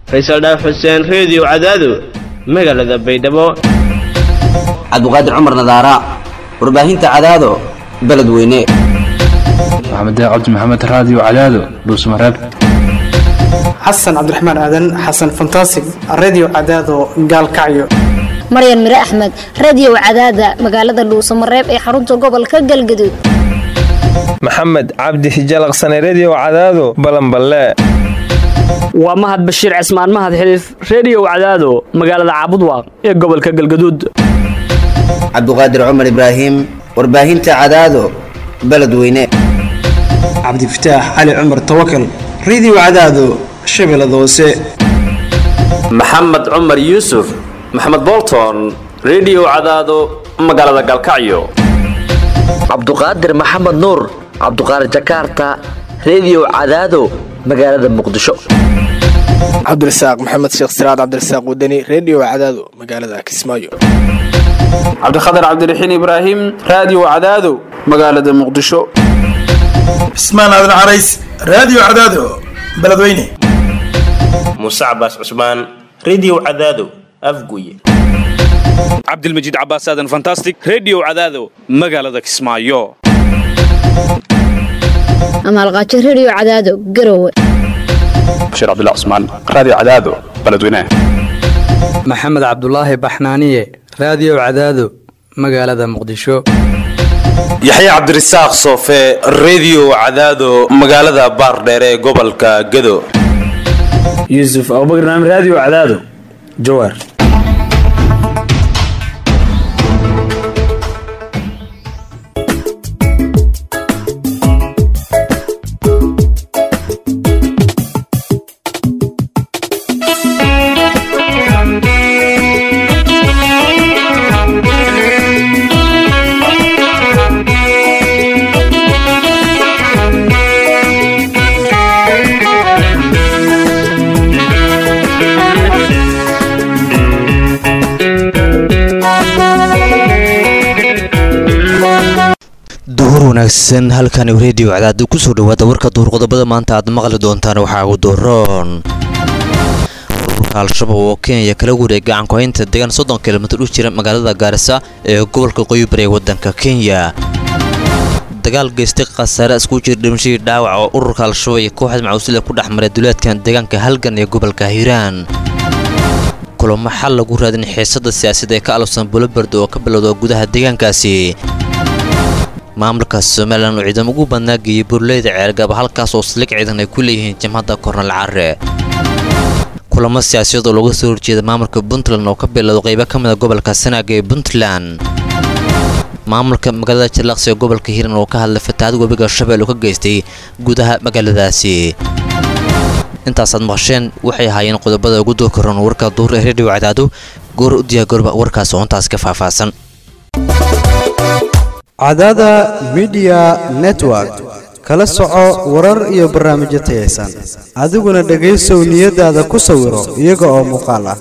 faysal dhaaf xuseen reediyo cadaado magaalada baydhabo cabduqaadir cumar nadaara warbaahinta cadaado beledweyne maxamed cabdi maxamed raadiyo cadaado dhuusmareeb xasan cabdiraxmaan aadan xasan fantasig redio cadaado gaalkacyo maryan mire axmed radio cadaada magaalada dhuusamareeb ee xarunta gobolka galgaduud maxamed cabdi hijalaqsane redio cadaado balanballe waa mahad bashiir cismaan mahad xiliif reediyo cadaado magaalada caabudwaaq ee gobolka galgaduud cabduqaadir cumar ibraahim warbaahinta cadaado beledweyne cabdifataax cali cumar tawakal redio cadaado shabeellada hoose maxamed cumar yuusuf maxamed bolton redio cadaado magaalada galkacyo cabduqaadir maxamed nuur cabduqaadir jakarta redio cadaado magaalada muqdisho cabdirasaaq maxamed sheekh siraad cabdirasaaq wadani redio cadaado magaalada kismaayo cabdikhatar cabdiraxiin ibraahim raadiyo cadaado magaalada muqdisho cismaan aadan carays raadiyo cadaado beledweyne muuse cabaas cusmaan redio cadaado afguye cabdilmajiid cabaas aadan fantastic redio cadaado magaalada kismaayo amaalqaajo redio cadaado garowe bashiir cabdilla cusmaan raadiyo cadaado beledweyne maxamed cabdulaahi baxnaaniye raadiyo cadaado magaalada muqdisho yaxya cabdirasaaq soofe redio cadaado magaalada baardheere ee gobolka gado yuusuf abubakar naam raadiyo cadaado jawaar duhur wanaagsan halkani reediyo cadaada kusoo dhawaada warka duhur qodobada maanta aad maqli doontaan waxaa ugu doroon ururka al-shabaab oo kenya kala wareeg gacankuhaynta deegaan soddon kilomitir u jira magaalada gaarisa ee gobolka qoyibari ee waddanka kenya dagaal geystay khasaare isku jira dhimashadii dhaawac oo ururka al-shabaab iyo kooxda macuusila ku dhex maray duleedkan deegaanka halgan ee gobolka hiiraan kulamo xal lagu raadin xiisada siyaasadda ee ka alabsan buloberd oo ka bilowda gudaha deegaankaasi maamulka somalilan oo ciidamo ugu badnaa geeyey burleyda ceelgaba halkaas oo saldhig ciidan ay ku leeyihiin jamhadda kornal care kulamo siyaasiyaed oo looga soo horjeeda maamulka puntland oo ka bilowda qaybo ka mid a gobolka sanaaga ee puntland maamulka magaalada jalaaqsi ee gobolka hiiran oo ka hadlay fatahaad webiga shabeel oo ka geystay gudaha magaaladaasi intaasaad maqasheen waxay ahaayeen qodobada ugu doo karoon warka duur ee reediyo cadaado goor u diyaagorba warkaas oo intaas ka faahfaahsan cadaada midiya network kala soco warar iyo barnaamijyo tayaysan adiguna dhegaysow niyadaada ku sawiro iyaga oo muuqaal ah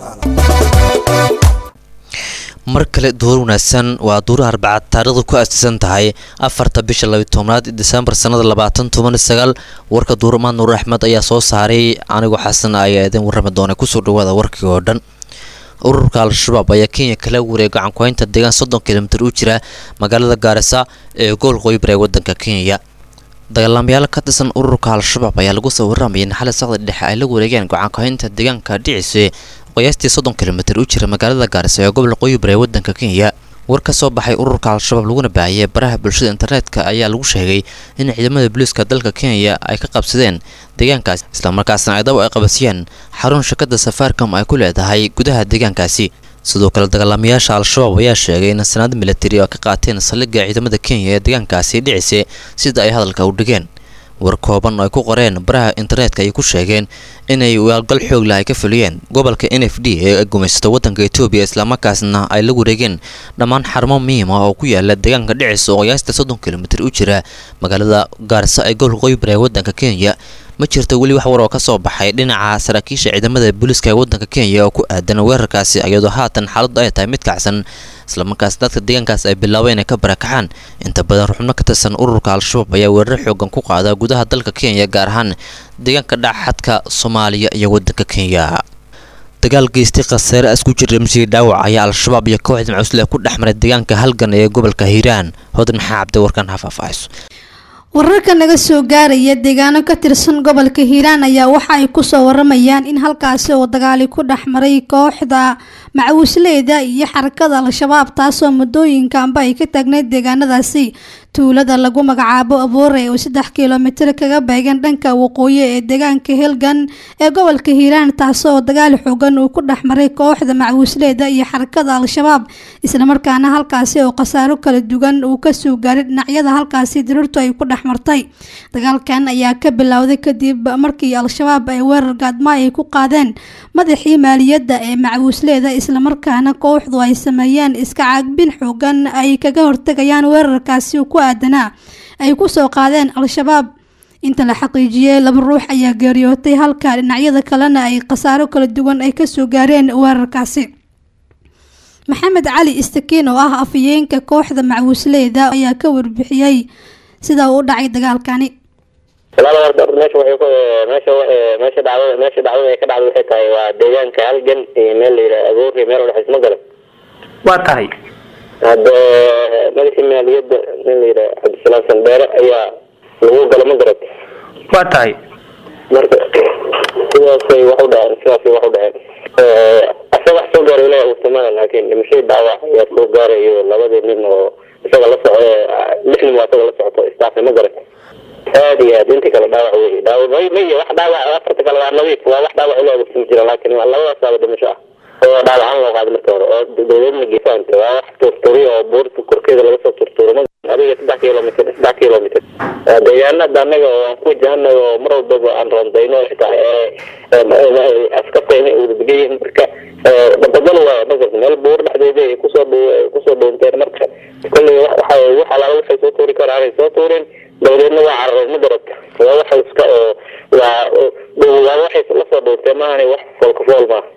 mar kale duur wanaagsan waa duura arbacad taarikhdu ku aasaysan tahay afarta bisha labiy tobnaad disembar sannada labaatan toban sagaal warka duuramaad nuur axmed ayaa soo saaray anigoo xasan ayaa idin warrami doona kusoo dhawaada warkii oo dhan ururka al-shabaab ayaa kenya kala wareeg gacankuhaynta deegaan soddon kilomitir u jira magaalada gaarisa ee gobolka qoybar ee waddanka kenya dagaalamayaal ka tirsan ururka al-shabaab ayaa lagu soo warramayay in xali saqda dhexe ay la wareegeen gacankuhaynta deegaanka dhicise qiyaastii soddon kilomitir u jira magaalada gaarisa ee gobolka qoybar ee waddanka kenya war ka soo baxay ururka al-shabaab laguna baahiyay baraha bulshada internetka ayaa lagu sheegay in ciidamada booliiska dalka kenya ay ka qabsadeen deegaankaasi islamarkaasna ciidamo ay qabasiyeen xarun shirkadda safaricom ay ku leedahay gudaha deegaankaasi sidoo kale dagaalamayaasha al-shabaab ayaa sheegay in sanaad militari oo ka qaateen saldhigga ciidamada kenya ee deegaankaasi dhicise sida ay hadalka u dhigeen war kooban oo ay ku qoreen baraha internetka ayay ku sheegeen inay waalgal xoog lah ay ka fuliyeen gobolka n f d ee gumaysato waddanka etoobiya islamarkaasna ay la wareegeen dhammaan xarumo muhiim ah oo ku yaala deegaanka dhicis oo qiyaasta soddon kilomitir u jira magaalada gaarisa ee gobolka qoybar ee waddanka kenya ma jirto weli wax war oo ka soo baxay dhinaca saraakiisha ciidamada booliiska ee waddanka kenya oo ku aadan weerarkaasi iyadoo haatan xaaladdu ay tahay mid kacsan islamarkaas dadka deegaankaas ay bilaabeen inay ka barakacaan inta badan ruxubno ka tirsan ururka al-shabaab ayaa weerar xoogan ku qaada gudaha dalka kenya gaar ahaan deegaanka dhaxadka soomaaliya iyo waddanka kenya dagaal geystay khasaare isku jira masiir dhaawac ayaa al-shabaab iyo kooxda macuusle ku dhex maray deegaanka halgan ee gobolka hiiraan hodan maxaa cabdi warkan ha faahfaahayso wararka naga soo gaaraya deegaano ka tirsan gobolka hiiraan ayaa waxa ay kusoo waramayaan in halkaasi oo dagaali ku dhex maray kooxda macawisleyda iyo xarakada al-shabaab taasoo muddooyinkanba ay ka taagneyd deegaanadaasi tuulada lagu magacaabo aboore oo saddex kilomitir kaga beegan dhanka waqooyi ee deegaanka helgan ee gobolka hiiraan taasoo dagaal xoogan uu ku dhex maray kooxda macawisleyda iyo xarakada al-shabaab islamarkaana halkaasi oo khasaaro kala duwan uu kasoo gaaray dhinacyada halkaasi dirirtu ay ku dhex martay dagaalkan ayaa ka bilowday kadib markii al-shabaab ay weerar gaadma ay ku qaadeen madaxii maaliyadda ee macawisleyda islamarkaana kooxdu ay sameeyeen iska caagbin xoogan ay kaga hortegayaan weerarkaasi ku aadanaa ay kusoo qaadeen al-shabaab inta la xaqiijiyey laba ruux ayaa geeriyootay halka dhinacyada kalena ay khasaaro kala duwan ay kasoo gaareen weerarkaasi maxamed cali istakiin oo ah afayeenka kooxda macawisleyda ayaa ka warbixiyey sida uu u dhacay dagaalkani walaal horta horta meesha waxay ku meesha wa- meesha dhacdada meesha dhacdada ay ka dhacday waxay tahay waa deegaanka halgan iyo meel la yidhaha agoori meel udhexays ma gala waa tahay hadda madaxii maaliyadda nin la yidhaha cabdisalaam sandheere ayaa lagu gala ma garat waa tahay marka sidaasay wax u dhaceen sidaasay wax u dhaceen asaga wax soo gaaray ilahi uurtamada laakiin dhimashadii dhaawac ayaa soo gaarayo labadii nin oo isaga la soco lix nin waa isaga la socoto istaafay ma garat aad iyo aad intii kale dhaawac wey dhaawac may may wax dhaawac afarta kale waa nadiif waa wax dhaawac ilaa ursama jira laakiin waa labadaasaaba dhimasho ah oo dhaawacan loo qaaday marka hore oo dowladna geesaanta waa wax turturiya oo buurta korkeeda laga soo turturo ma adiga saddex kilomitr saddex kilomitr deegaanada anaga oo aan ku wajahanay oo mar walbaba aan roondayno xitaa askartayna udadegan yihiin marka badabal waay magarta meel buur dhexdeeda ay kusoo dhow kusoo dhownteen marka kolley waxa wax alaala waxay soo tuuri karaan ay soo tuureen dabadeedna waa cararay ma garata waa waxa iska oo waa waa waxay lasoo dhownteen maahani wax foolkafool maaha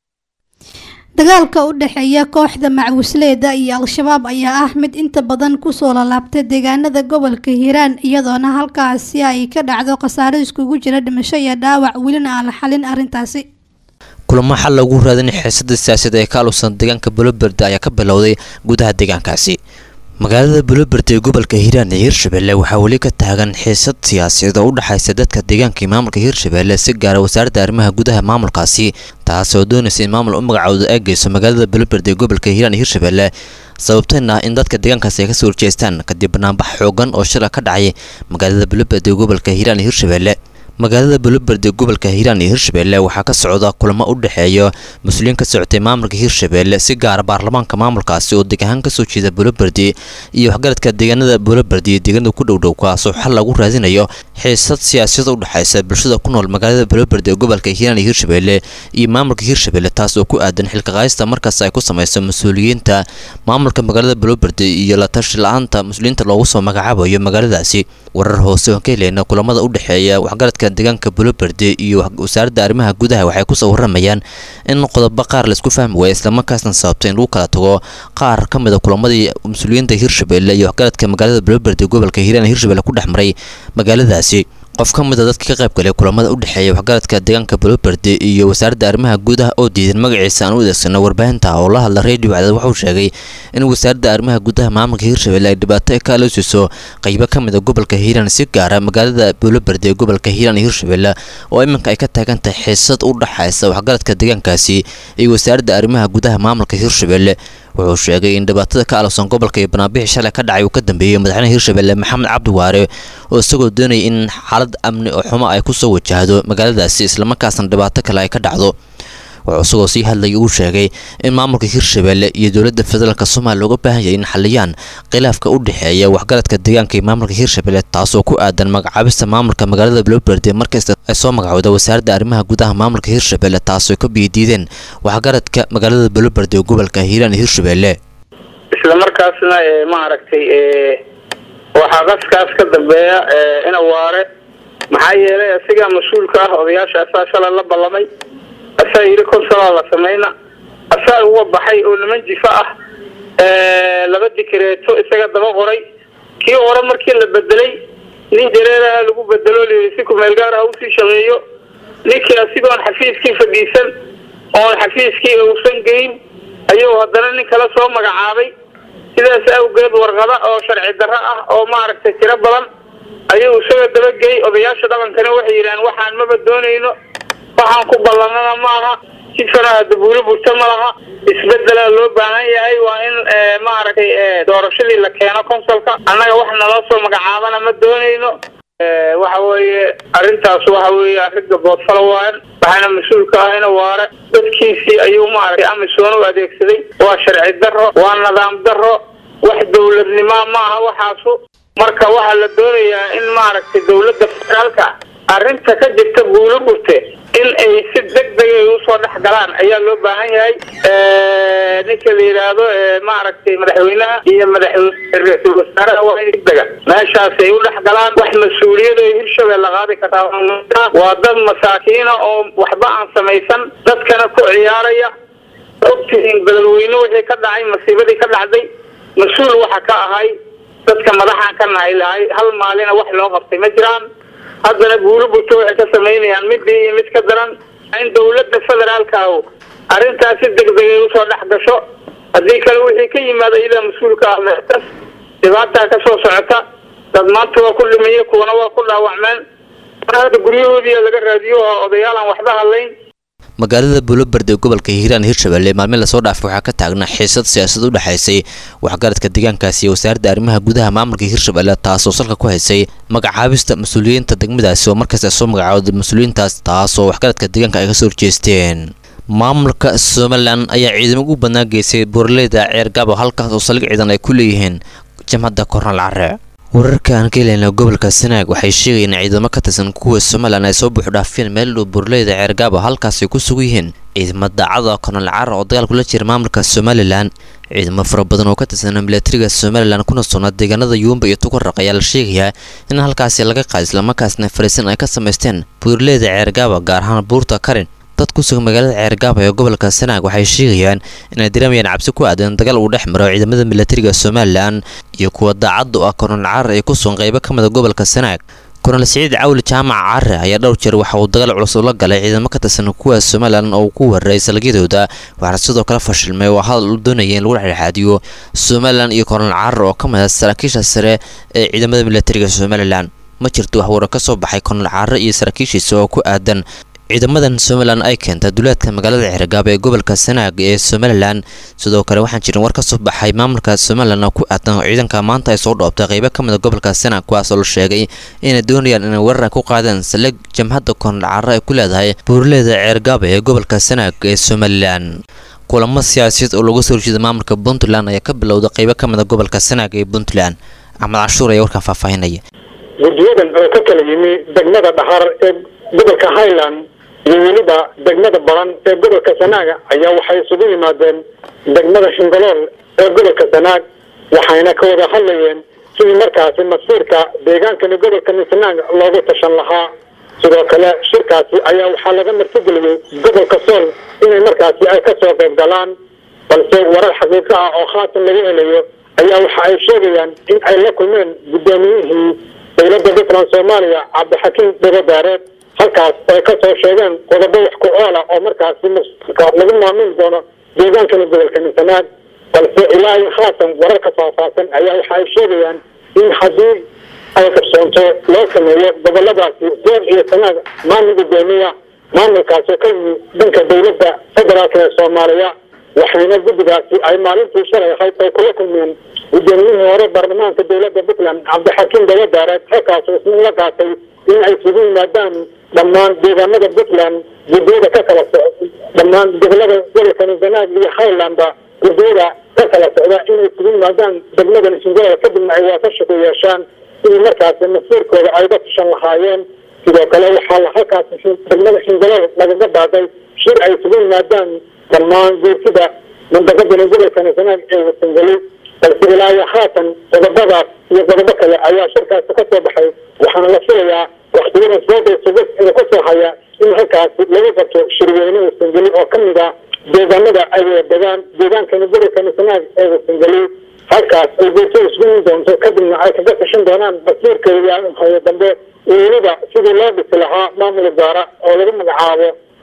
dagaalka u dhexeeya kooxda macawisleyda iyo al-shabaab ayaa ah mid inta badan kusoo lalaabtay deegaanada gobolka hiiraan iyadoona halkaasi ay ka dhacdo khasaaro iskugu jira dhimasho iyo dhaawac welina aan la xalin arrintaasi kulamo xal lagu raadin xiisada siyaasadeed ee ka alusan deegaanka buloberde ayaa ka bilowday gudaha deegaankaasi magaalada buloberde ee gobolka hiiraan ee hirshabelle waxaa weli ka taagan xiisad siyaasadeed oo u dhexaysa dadka deegaanka iyo maamulka hirshabelle si gaara wasaaradda arrimaha gudaha maamulkaasi taasoo doonaysa in maamul u magacooda ay geyso magaalada buloberde ee gobolka hiiraan iyo hirshabelle sababtayna in dadka deegaankaasi ay kasoo horjeestaan kadib banaanbax xoogan oo shila ka dhacay magaalada buloberde ee gobolka hiiraan iyo hirshabelle magaalada buloberde gobolka hiiraan iyo hirshabelle waxaa ka socda kulamo u dhexeeya mas-uuliyiin ka socotay maamulka hirshabelle si gaara baarlamaanka maamulkaasi oo deg ahaan kasoo jeeda buloberde iyo waxgaradka deegaanada buloberde iyo deegaanada ku dhowdhow kaasoo xal lagu raadinayo xiisad siyaasiyada u dhexaysa bulshada ku nool magaalada buloberde ee gobolka hiiraan iyo hirshabelle iyo maamulka hirshabelle taas oo ku aadan xilka qaadista markaas ay ku sameyso mas-uuliyiinta maamulka magaalada buloberde iyo la tashi la-aanta mas-uuliyiinta loogu soo magacaabayo magaaladaasi warar hoose oon ka heleyna kulamada u dhexeeya waxgaradka deegaanka buloberde iyo wasaaradda arrimaha gudaha waxay kusoo waramayaan in qodobo qaar laisku fahmi waaya islamarkaasna sababtay in lagu kala tago qaar ka mid a kulamadii mas-uuliyiinta hirshabelle iyo waxgaradka magaalada buloberde gobolka hiiraan hirshabelle ku dhex maray magaaladaasi qof ka mid a dadka ka qayb galay kulamada u dhexeeya waxgaradka deegaanka buloberde iyo wasaaradda arrimaha gudaha oo diidan magaciisa aan u adeegsano warbaahinta oo la hadla radio cadaad wuxuu sheegay in wasaaradda arrimaha gudaha maamulka hirshabelle ay dhibaato ka aloosiso qaybo ka mid a gobolka hiiraan si gaara magaalada buloberde ee gobolka hiiraan iyo hirshabelle oo iminka ay ka taagan tahay xiisad u dhexaysa waxgaradka deegaankaasi iyo wasaaradda arrimaha gudaha maamulka hirshabelle wuxuu sheegay in dhibaatada ka alowsan gobolka iyo banaanbixii shalay ka dhacay uu ka dambeeyey madaxweynaha hirshabelle maxamed cabdi waare oo isagoo doonayay in xaalad amni oo xumo ay kusoo wajahdo magaaladaasi islamarkaasna dhibaato kale ay ka dhacdo wuxuu isagoo sii hadlayay uu sheegay in maamulka hirshabelle iyo dowladda federaalk soomaaliya looga baahan yahay in xaliyaan khilaafka u dhexeeya waxgaradka deegaanka iyo maamulka hirshabelle taasoo ku aadan magacaabista maamulka magaalada buloberde markasta ay soo magacowda wasaaradda arrimaha gudaha maamulka hirshabelle taasoo ka biidiideen waxgaradka magaalada buloberde ee gobolka hiiraan iyo hirshabelle isla markaasna maaragtay waxaa qaskaas ka dambeeya ina waare maxaa yeelay asigaa mas-uulka ah odayaasha asaa shalay la ballamay asaa yidhi konsolaa la samayna asaa uga baxay oo niman jifa ah laba dikreeto isaga daba qoray kii hore markii la bedelay nin jareeraha lagu bedelo layidhi si kumeel gaar ah usii shaqeeyo ninkii asigoon xafiiskii fadhiisan oon xafiiskii uusan geyn ayuu haddana nin kale soo magacaabay sidaas awgeed warqado oo sharci darro ah oo maaragtay tiro badan ayuu isaga dabagey odayaasha dhaqankana waxay yidhahaan waxaan maba doonayno waxaan ku ballanana maaha jidkana dabuulo burto ma laha isbedelaa loo baahan yahay waa in maaragtay doorashadii la keeno consulka annaga wax naloo soo magacaabana ma doonayno waxa weeye arrintaas waxa weeye arrin gaboodfala waayan waxaana mas-uulka ah ina waare dadkiisii ayuu maaragtay amisoon u adeegsaday waa sharci darro waa nidaam darro wax dowladnimo maaha waxaasu marka waxaa la doonayaa in maaragtay dowladda federaalka arrinta ka jirta buulo burte in ay si deg deg ay usoo dhex galaan ayaa loo baahan yahay ninka la yidhaahdo maaragtay madaxweynaha iyo madaxweyne ra-iisul wasaaraha waa in dega meeshaas ay u dhex galaan wax mas-uuliyad oo hirshabelle qaadi kartaa waa dad masaakiina oo waxba aan samaysan dadkana ku ciyaaraya ogtihiin beledweyne wixii ka dhacay masiibadii ka dhacday mas-uul waxa ka ahay dadka madaxaan ka nahay lahay hal maalina wax loo qabtay ma jiraan haddana guulo burto waxay ka samaynayaan midii iyo mid ka daran in dowladda federaalka ah arrintaas si deg deg ay usoo dhex gasho haddii kale wixii ka yimaada iyadaa mas-uulka ah meestas dhibaataa ka soo socota dad maanta waa ku dhimiye kuwana waa ku dhaawacmeen hadda guryahoodii laga raadiyo oo odayaal aan waxba hadlayn magaalada buuloberde ee gobolka hiiraan hirshabelle maalmin lasoo dhaafay waxaa ka taagnaa xiisad siyaasad u dhexaysay waxgaradka deegaankaasi iyo wasaaradda arrimaha gudaha maamulka hirshabelle taasoo salka ku haysay magacaabista mas-uuliyiinta degmadaasi oo markaas ay soo magacaawday mas-uuliyiintaas taasoo waxgaradka deegaanka ay kasoo horjeesteen maamulka somalilan ayaa ciidamo ugu badnaa geysay buuraleyda ceergaabo halkaas oo saldhig ciidan ay ku leeyihiin jamhadda kornal care wararka aan ka helayna gobolka sanaag waxay sheegayeen ciidamo ka tirsan kuwa somalilan ay soo buuxdhaafeen meel dhow buurleyda ceergaabo halkaas ay ku sugan yihiin ciidamo daacada kornal cara oo dagaal kula jira maamulka somalilan ciidamo fara badan oo ka tirsan milatariga somalilan kuna sugnaa deegaanada yuumba iyo tukaraq ayaa la sheegayaa in halkaasi laga qaad islamarkaasna fariisin ay ka samaysteen buurleyda ceergaabo gaar ahaan buurta karin dad ku sugan magaalada ceergaabo ee gobolka sanaag waxay sheegayaan inay dareemayaan cabsi ku aadan dagaal uu dhex maro ciidamada milatariga somalilan iyo kuwa daacadda u ah kornal carar ee ku sugan qaybo ka mida gobolka sanaag kornal siciid cawli jaamac care ayaa dhowr jeer waxa uu dagaal culus ula galay ciidamo ka tirsan kuwa somalilan oo uu ku weeraray salgyadooda waxaana sidoo kale fashilmay oo hadal uu doonaya in lagu dhexdhexaadiyo somalilan iyo kornal carar oo ka mid ah saraakiisha sare ee ciidamada milatariga somalilan ma jirto wax wara ka soo baxay kornal carar iyo saraakiishiisa oo ku aadan ciidamadan somalilan ay keenta duleedka magaalada ceergaabo ee gobolka sanaag ee somalilan sidoo kale waxaan jirin war ka soo baxay maamulka somalilan oo ku aadan ciidanka maanta ay soo dhoobtay qaybo ka mida gobolka sanaag kuwaasoo la sheegay inay doonayaan inay weerar ku qaadeen saldhig jamhadda kornal cara ay ku leedahay buurleeda ceergaabo ee gobolka sanaag ee somalilan kulamo siyaasiyeed oo lagu soo horjeeda maamulka puntland ayaa ka bilowda qaybo ka mida gobolka sanaag ee puntland axmed cashuur ayaa warkan faahfaahinaya guddiyadan oo ka kala yimi degmada dhaxar ee gobolka highland iyo weliba degmada baran ee gobolka sanaaga ayaa waxay isugu yimaadeen degmada shingalool ee gobolka sanaag waxayna ka wada hadlayeen sidii markaasi masiirka deegaankani gobolkani sanaag loogu tashan lahaa sidoo kale shirkaasi ayaa waxaa laga martigeliyey gobolka sool inay markaasi ay kasoo qayb galaan balse warar xaqiiqo ah oo khaatan laga helayo ayaa waxa ay sheegayaan in ay la kulmeen guddoomiyihii dowladda puntland soomaaliya cabdixakiim dogobaareed halkaas ay ka soo sheegeen qodobo wax ku oola oo markaasi mustaqbalka lagu maamuli doono deegaankani gobolkani sanaag balse ilaa iyo haatan wararka faahfaahsan ayaa waxa ay sheegayaan in haddii ay qabsoonto loo sameeyo goboladaasi sool iyo sanaag maamul gudoomiya maamulkaasi oo ka yimi dhanka dowladda federaalka ee soomaaliya waxayna guddigaasi ay maalintii shalay ahayd ay kula kulmeen gudoomiyihii hore baarlamaanka dowladda puntland cabdixakiim dawadaare halkaas isna la qaatay in ay isugu yimaadaan dhammaan deegaanada puntland guddiyada ka kala soc dhammaan gobolada gobolkani sanaag iyo highlandba guddiyada ka kala socda inay isugu yimaadaan degmadan shingalool kadibna ay waafasha ku yeeshaan sidii markaasi masiirkooda ay uga tashan lahaayeen sidoo kale waxaa la halkaasi degmada shingalool lagaga baaday shir ay isugu yimaadaan dhammaan guurtida mandaqadani gobolkani sanaag ee wasangali balse ilaa iyo haatan qodobadaas iyo qodobo kale ayaa shirkaasi ka soo baxay waxaana la filayaa waktiyadan sooda sugas ee kasoo haya in halkaasi lagu qabto shirweyne wasangeli oo ka mid ah deegaanada ay wada degaan deegaankani gobolkani sanaag ee wasangeli halkaas ay goorto isgumin doonto kadibna ay kaga tashan doonaan basiirkeeda hayo dambe iyo weliba sidii loo dhisi lahaa maamul gaara oo lagu magacaabo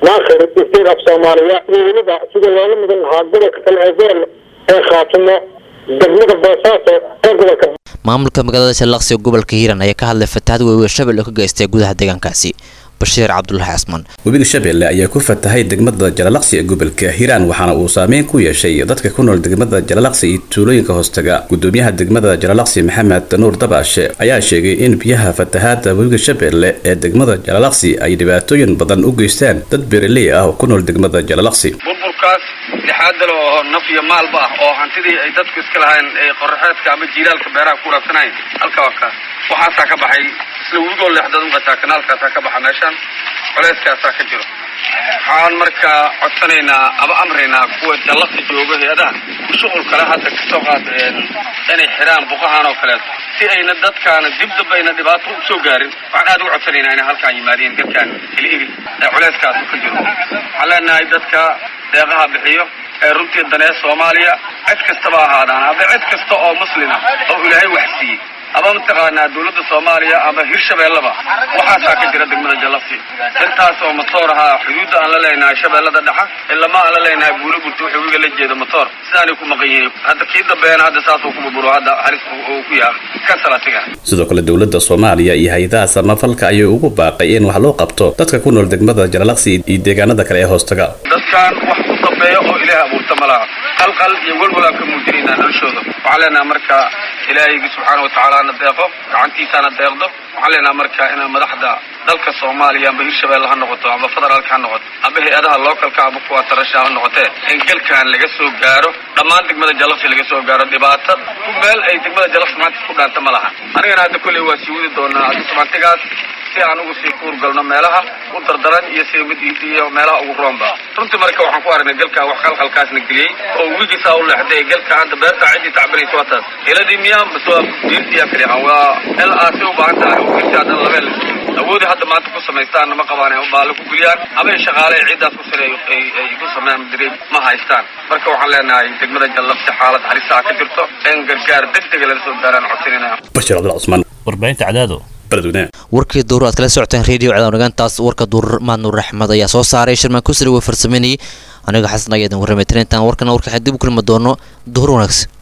maakhir state af soomaaliya iyo weliba sida loola midan lahaa gobolka kale ee gool ee khaatimo degmada boosaaso ee gobolka maamulka magaalada jallaqsi ee gobolka hiiraan ayaa ka hadlay fatahaad weyn shabel oo ka geystay gudaha deegaankaasi bashiir cabdulahi casman webiga shabeelle ayaa ku fatahay degmada jalalaqsi ee gobolka hiiraan waxaana uu saameyn ku yeeshay dadka ku nool degmada jalalaqsi iyo tuulooyinka hoostaga gudoomiyaha degmada jalalaqsi maxamed nuur dabaashe ayaa sheegay in biyaha fatahaada webiga shabeelle ee degmada jalalaqsi ay dhibaatooyin badan u geystaan dad beeraley ah oo ku nool degmada jalalaqsi burburkaas lixaadal oo naf iyo maalba ah oo hantidii ay dadku iska lahayn ee qoraxeedka ama jiilaalka beeraha ku waraabsanayn halka waa kaas waxaasaa ka baxay isla wigoo leexdad uqataa kanaalkaasaa ka baxa meeshaan culeyskaasaa ka jiro waxaan markaa codsanaynaa ama amraynaa kuwa jallaqsi jooga hay-adaha shuqul kale hadda kasoo qaad inay xidhaan buqahan oo kaleeto si ayna dadkaana dib damba ayna dhibaato u soo gaarin waxaan aad uga codsanaynaa inay halkaan yimaadeen dadkaan ili iri ee culeyskaasu ka jiro waxaan leenahay dadka deeqaha bixiyo ee runtii danee soomaaliya cid kastaba ahaadaan ama cid kasta oo muslima oo ilaahay wax siiyey ama mataqaanaa dowladda soomaaliya ama hirshabeellaba waxaasaa ka jira degmada jallafti intaas oo matoor ahaa xuduudda aan la leenahay shabeellada dhexa ilama aan la leenahay buulo burta wuxuu wiga la jeeda matoor sidaanay ku maqan yihiin hadda kii dambeena hadda saasuu ku burburo hadda halis uu ku yaha kasalatiga sidoo kale dowladda soomaaliya iyo hay-adaha samafalka ayay ugu baaqay in wax loo qabto dadka ku nool degmada jalalaqsi iyo deegaanada kale ee hoostaga dadkan wax ku dambeeya oo ilaahay abuurta ma laha qalqal iyo welwalaan ka muujinaynaa noloshooda waxaan leenaha marka ilaahaygi subxaana watacaala na deeqo gacantiisaana deeqdo waxaan leenaha marka inaa madaxda dalka soomaaliya amba hirshabeelle ha noqoto amba federaalka ha noqoto amba hay-adaha lookalka amba kuwa tarasha ha noqotee in galkan laga soo gaaro dhammaan degmada jalafsi laga soo gaaro dhibaato ku meel ay degmada jalafsi maanta ku dhaanta ma laha anigana hadda kolley waa sii wadi doonaa adisamantigaas si aan ugu sii kuurgalno meelaha u dardaran iyo si mid iyo meelaha ugu roonba runtii marka waxaan ku aragnay galka wax qalqalkaasna geliyey oo wigisaa u leexday galka hadda beerta ciddii tacbiraysa waa taas iladii miyaa mase waa diirtiyaa kali ah waa el aasi u baahan tahay oo diirti haddana labeen la awoodi hadda maanta ku samaystaan ma qabaan ay baale ku guliyaan ama ay shaqaale ay ciiddaas ku sare ay ay ku sameeyaan direed ma haystaan marka waxaan leenahay degmada jallafsi xaalad halisaa ka jirto in gargaar degdega lala soo gaaraan codsanayna bashiir cabdul cusmaan warbaahinta cadaado beledweyne warkii duur aad kala socoteen radio cadaanogaantaas warka duur maadnuur axmed ayaa soo saaray shirmaan kusri way farsameynayay aniga xasan ayaa idin warramay tirintan warkana warka dib u kulmi doono duhur wanaagsan